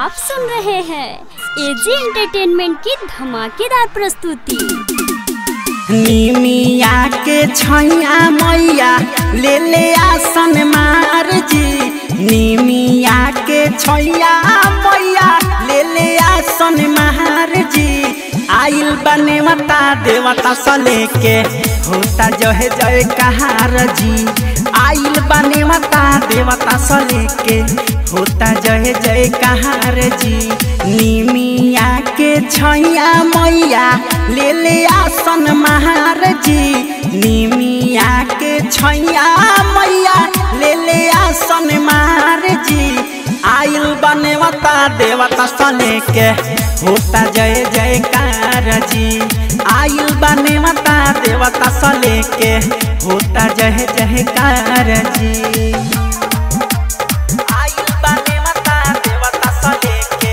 आप सुन रहे हैं एजी एंटरटेनमेंट की धमाकेदार प्रस्तुति निमिया के छैया मैया ले ले आसन मार जी निमिया के छैया मैया ले ले आसन मार जी आइल बने मता देवता सले के होता जय जय कहार जी आइल बने मता देवता सले के होता जय जय कहार जी निमिया के छैया मैया ले ले आसन महार जी निमिया के छैया मैया ले ले आसन महार जी आइल बने मता देवता सले के होता जय जयकार जी आइल बने मता देवता सले के होता जय जयकार जी आइल बने मता देवता सले के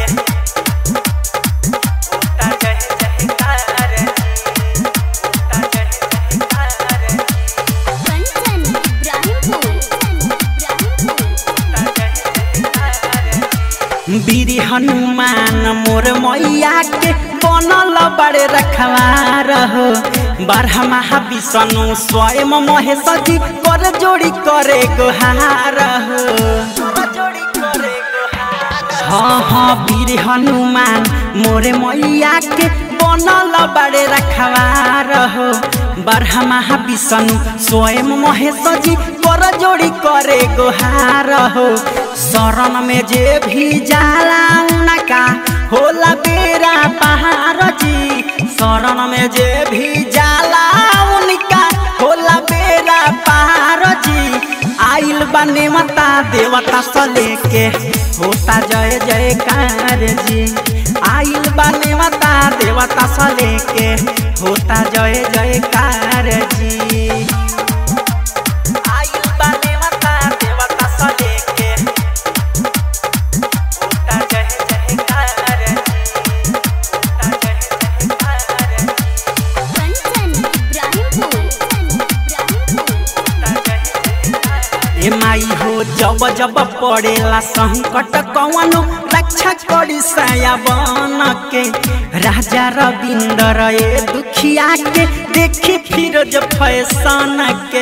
होता जय जयकार जी होता जय जयकार जी कंचन इब्राहिमपुर बीरी हनुमान मोर मैया के बनल बड़े रखवार हो बारहमा विष्णु स्वयं महेश जी कर जोड़ी करे गोहार हो हाँ हाँ वीर हनुमान मोरे मैया के बनल बड़े रखवार हो बारहमा विष्णु स्वयं महेश जी कर जोड़ी करे गोहार हो शरण में जे भी जाला उनका होला बेरा पहाड़ जी शरण में जे भी जाला उनका होला बेरा पहाड़ जी आइल बने मता देवता सले के होता जय जयकार जी आइल बने मता देवता सले के होता जय जयकार जी आइल बने मता देवता सले के होता जय जयकार जी होता जय जयकार जी कंचन इब्राहिमपुर ए माई हो जब जब पड़ेला संकट कवनो रक्षा करी साया बन के राजा रविंदर ए दुखिया के देखी फिरोज फैशन के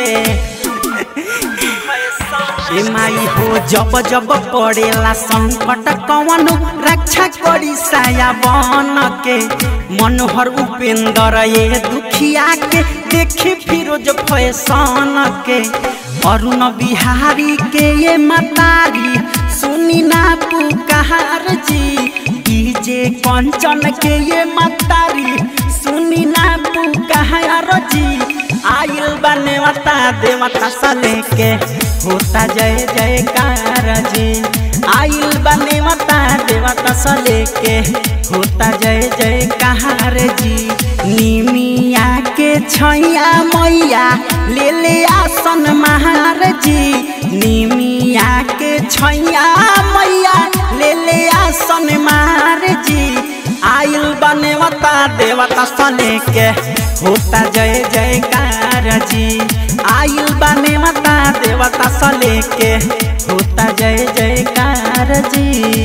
ए माई हो जब जब पड़ेला संकट कवनो रक्षा करी साया बन के मनोहर उपेंद्र ये दुखिया के देखी फिरोज फैशन के अरुण बिहारी के ये मतारी सुनी ना पुकार जी डीजे कंचन के ये मतारी सुनी ना पुकार जी आइल बने मता देवता सले के होता जय जयकार जी आइल बने मता देवता सले के होता जय जयकार जी निमिया के छैया मैया ले ले आसन महार जी निमिया के छैया मैया ले ले आसन महार जी आइल बने मता देवता सले के होता जय जयकार जी आइल बने मता देवता सले के होता जय जयकार जी